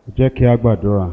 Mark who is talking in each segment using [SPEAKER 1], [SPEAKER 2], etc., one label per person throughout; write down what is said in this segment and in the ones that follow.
[SPEAKER 1] jẹ́ kí a gbàdúrà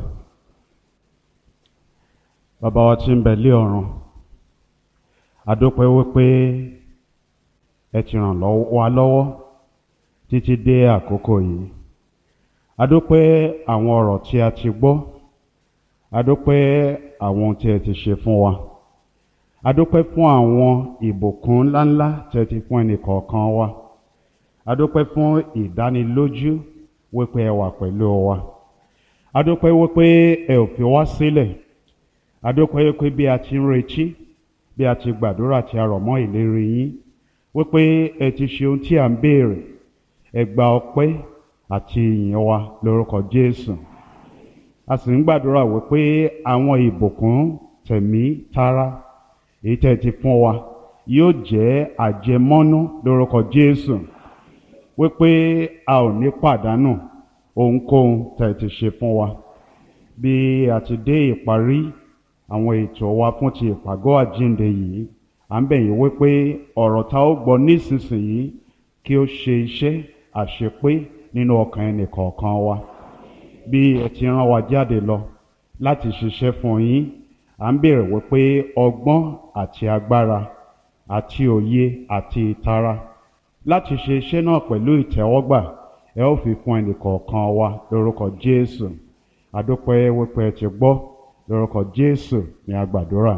[SPEAKER 1] bàbá wa tí ń bẹ lé ọ̀run àdópẹ́ wípé ẹ ti ràn lọ́wọ́- wa lọ́wọ́ títí dé àkókò yìí àdópẹ́ àwọn ọ̀rọ̀ tí a ti gbọ́ àdópẹ́ àwọn ohun tí ẹ ti ṣe fún wa àdópẹ́ fún àwọn ìbùkún ńláńlá tí ẹ ti fún ẹnìkọ̀ọ̀kan wa àdópẹ́ fún ìdánilójú wípé ẹ wà pẹ̀lú wa àdópẹ́ wípé ẹ ò fi wá sílẹ̀ àdópẹ́ wípé bí a ti ń retí bí a ti gbàdúrà tí a rọ̀ mọ́ ìlérí yín wípé ẹ ti ṣe ohun tí à ń béèrè ẹ gba ọpẹ́ àti ìyìn wa lórúkọ Jésù a sì ń gbàdúrà wípé àwọn ìbùkún tẹ̀mí tara èyí tẹ́ ẹ ti fún wa yóò jẹ́ àjẹmọ́nú lórúkọ Jésù wípé a ò ní pàdánù ohunkóhun tẹ́ ẹ ti ṣe fún wa bí a ti dé ìparí àwọn ètò wa fún ti ìpàgọ́ àjíǹde yìí à ń bẹ̀ yín wípé ọ̀rọ̀ tá ó gbọ́ nísinsìnyí kí ó ṣe iṣẹ́ àṣepé nínú ọkàn ẹnìkọ̀ọ̀kan wa bí ẹ ti rán wa jáde lọ láti ṣiṣẹ́ fún yín à ń bèrè wípé ọgbọ́n àti agbára àti òye àti ìtara láti ṣe iṣẹ́ náà pẹ̀lú ìtẹ́wọ́gbà ẹ ó fi fún ẹnìkọ̀ọ̀kan wa lórúkọ Jésù àdúpẹ́ wípé ẹ ti gbọ́ lórúkọ Jésù ní agbàdúrà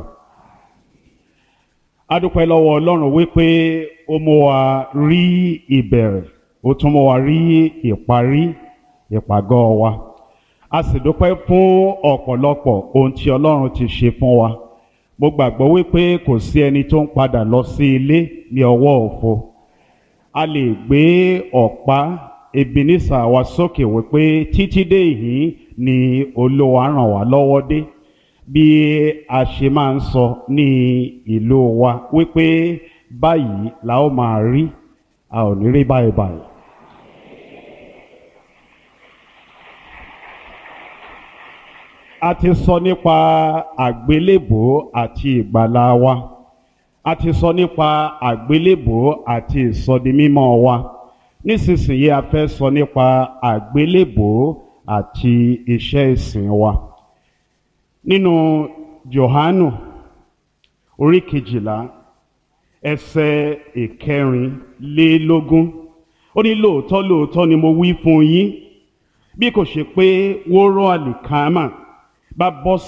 [SPEAKER 1] adúpẹ́ lọ́wọ́ Ọlọ́run wípé ó mú wa rí ìbẹ̀rẹ̀ ó tún mú wa rí ìparí ìpàgọ́ wa a sì dúpẹ́ fún ọ̀pọ̀lọpọ̀ ohun tí Ọlọ́run ti ṣe fún wa mo gbàgbọ́ wípé kò sí ẹni tó ń padà lọ sí ilé ní ọwọ́ òfo a lè gbé ọ̀pá Ebenezer wa sókè wípé títí dé ìhín ni Olúwa ràn wá lọ́wọ́ dé bí a ṣe máa ń sọ ní ìlú wa wípé báyìí la ó máa rí a ò ní rí báyìí báyìí. a ti sọ nípa àgbélébùú àti ìgbàlà wa a ti sọ nípa àgbélébùú àti ìsọdimímọ́ wa nísinsìnyí a fẹ́ sọ nípa àgbélébùú àti iṣẹ́ ìsìn wa nínú Jòhánù orí kejìlá ẹsẹ̀ ìkẹrìnlélógún ó ní lóòótọ́ lóòótọ́ ni mo wí fún yín bí kò ṣe pé wóró àlìkámà bá bọ́